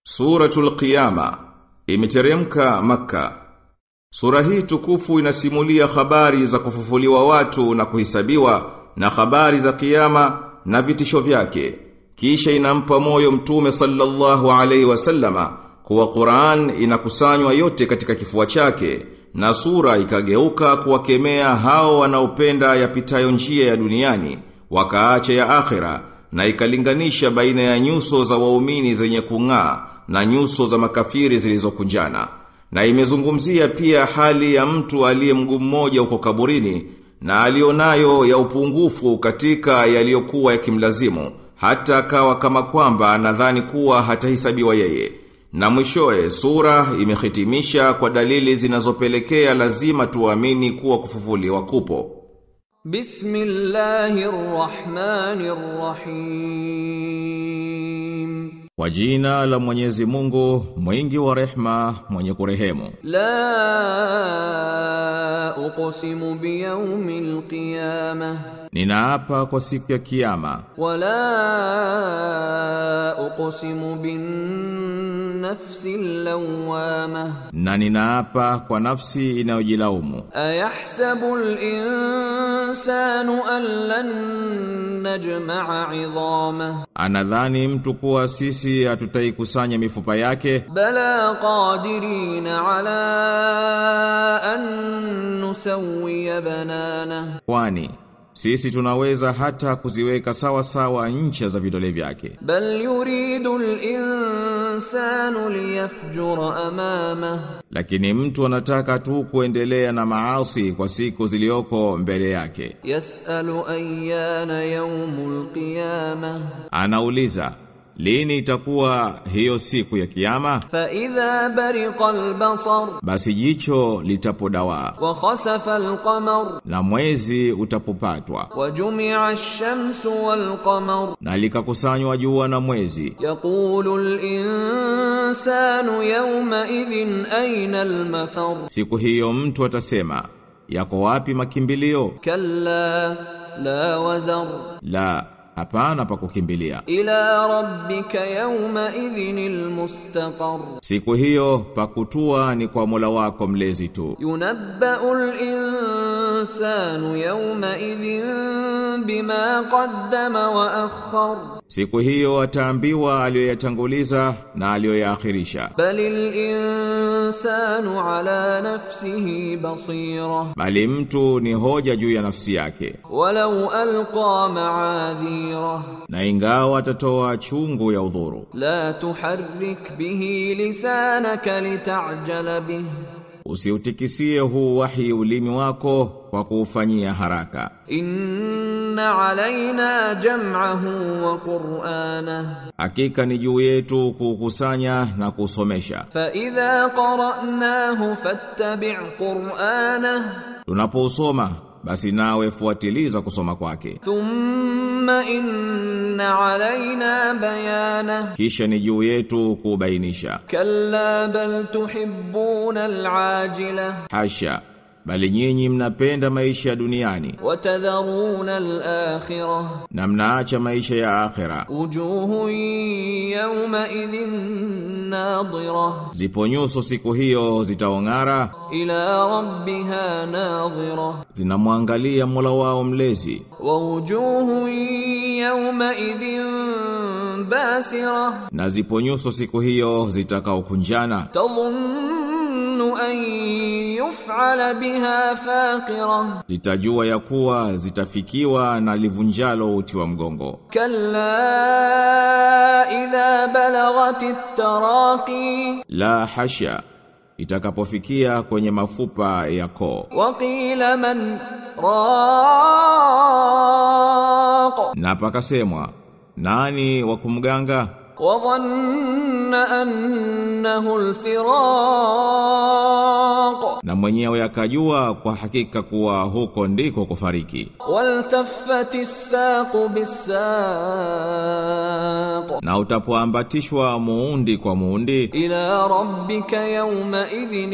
Suratul Qiyama imeteremka Makka. Sura hii tukufu inasimulia habari za kufufuliwa watu na kuhisabiwa na habari za kiyama na vitisho vyake. Kisha inampa moyo Mtume sallallahu alaihi wasallama kuwa Qur'an inakusanywa yote katika kifua chake na sura ikageuka kuwakemea hao wanaopenda yapitayo njia ya duniani wakaacha ya akhera na ikalinganisha baina ya nyuso za waumini zenye kung'aa na nyuso za makafiri zilizokunjana na imezungumzia pia hali ya mtu aliye mguu mmoja uko kaburini na alionayo ya upungufu katika yaliyokuwa yakimlazimu hata akawa kama kwamba anadhani kuwa hatahesabiwa yeye na mwishoe sura imehitimisha kwa dalili zinazopelekea lazima tuamini kuwa kufufuliwa kupo Bismillahirrahmanirrahim. Kwa jina la Mwenyezi Mungu, mwingi wa rehma, mwenye kurehemu. La uqsimu biyawmil qiyamah Ninaapa kwa siku ya kiyama, wala uqsimu bin nafsil lawamah na ninaapa kwa nafsi inayojilaumu. ayahsabu al-insanu an lan najma'a 'idhamah Anadhani mtu kuwa sisi hatutaikusanya mifupa yake, bala qadirina 'ala an nusawwiya bananah kwani sisi tunaweza hata kuziweka sawa sawa ncha za vidole vyake. bal yuridu al-insanu liyafjura amamah Lakini mtu anataka tu kuendelea na maasi kwa siku zilioko mbele yake. yas'alu ayyana yawmul qiyamah Anauliza, lini itakuwa hiyo siku ya kiyama? فإذا برق البصر Basi jicho litapodawaa وخسف القمر na mwezi utapopatwa وجمع الشمس والقمر na likakusanywa jua na mwezi. يقول الإنسان يومئذ أين المفر Siku hiyo mtu atasema, yako wapi makimbilio? كلا لا وزر La, hapana pa kukimbilia. إلى ربك يومئذ المستقر Siku hiyo pakutua ni kwa Mola wako mlezi tu. ينبأ الإنسان يومئذ بما قدم وأخر Siku hiyo ataambiwa aliyoyatanguliza na aliyoyaakhirisha. بل الإنسان على نفسه بصيرة Bali mtu ni hoja juu ya nafsi yake. ولو ألقى معاذيره Na ingawa atatoa chungu ya udhuru, لا تحرك به لسانك لتعجل به usiutikisie huu wahi ulimi wako kwa kuufanyia haraka. إن علينا جمعه وقرآنه Hakika ni juu yetu kuukusanya na kusomesha. فإذا قرأناه فاتبع قرآنه Tunapousoma basi nawe fuatiliza kusoma kwake. ثم إن علينا بيانه Kisha ni juu yetu kubainisha. كلا بل تحبون العاجلة Hasha, bali nyinyi mnapenda maisha ya duniani وتذرون الآخرة na mnaacha maisha ya akhera. وجوه يومئذ ناظرة Zipo nyuso siku hiyo zitaong'ara, إلى ربها ناظرة zinamwangalia Mola wao mlezi, ووجوه يومئذ باسرة na zipo nyuso siku hiyo zitakaokunjana, تظن أن يفعل بها فاقرة zitajua ya kuwa zitafikiwa na livunjalo uti wa mgongo. كلا إذا بلغت التراقي La hasha, itakapofikia kwenye mafupa ya koo, وقيل من راق na pakasemwa nani wa kumganga, وظن أنه الفراق na mwenye mwenyewe akajua kwa hakika kuwa huko ndiko kufariki والتفت الساق بالساق na utapoambatishwa muundi kwa muundi إلى ربك يومئذ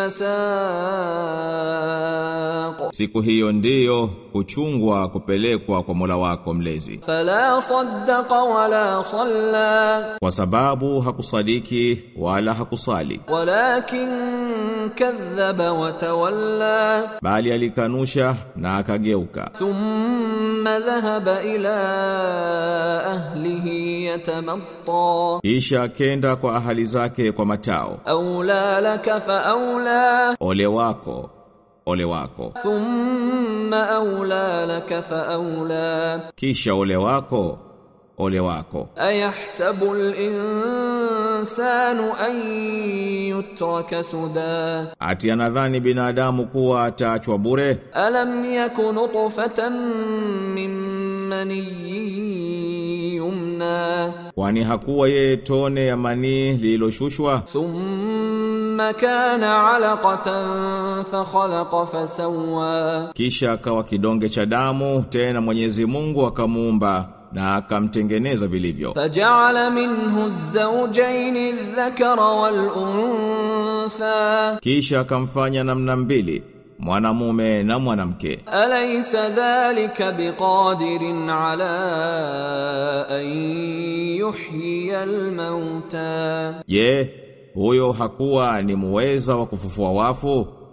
المساق siku hiyo ndiyo kuchungwa kupelekwa kwa Mola wako mlezi فلا صدق ولا صلى kwa sababu hakusadiki wala hakusali ولكن كذب وتولى bali alikanusha na akageuka ثم ذهب إلى أهله يتمطى kisha akenda kwa ahali zake kwa matao أولى لك فأولى ole wako ole wako ثم أولى لك فأولى kisha ole wako ole wako أيحسب الإنسان أن يترك سدى ati anadhani binadamu kuwa ataachwa bure ألم يك نطفة من مني يمنى kwani hakuwa yeye tone ya manii lililoshushwa ثم كان علقة فخلق فسوى kisha akawa kidonge cha damu tena Mwenyezi Mungu akamuumba na akamtengeneza vilivyo فجعل منه الزوجين الذكر والأنثى kisha akamfanya namna mbili mwanamume na mwanamke أليس ذلك بقادر على أن يحيي الموتى je huyo hakuwa ni muweza wa kufufua wafu